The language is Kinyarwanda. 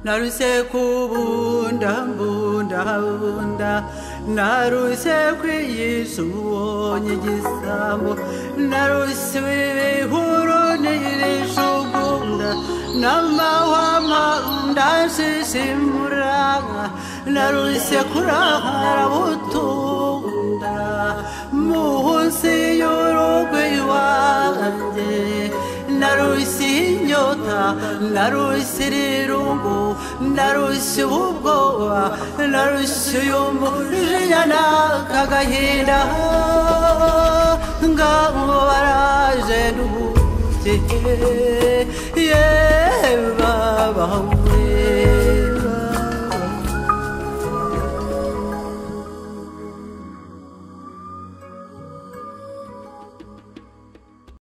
naruse kubunda mbunda bunda naruse kwiyisha ubonye igisambo naruse ibihuru niyirisha ubunda n'amahwama ndashishimura naruse kurahara butunda munsi y'urugo iwanjye narusi inyota narusi irungu narusi ubwoba narusi uyumujinya n'akagahinda ngabo baraje n'ubuke yewe babawe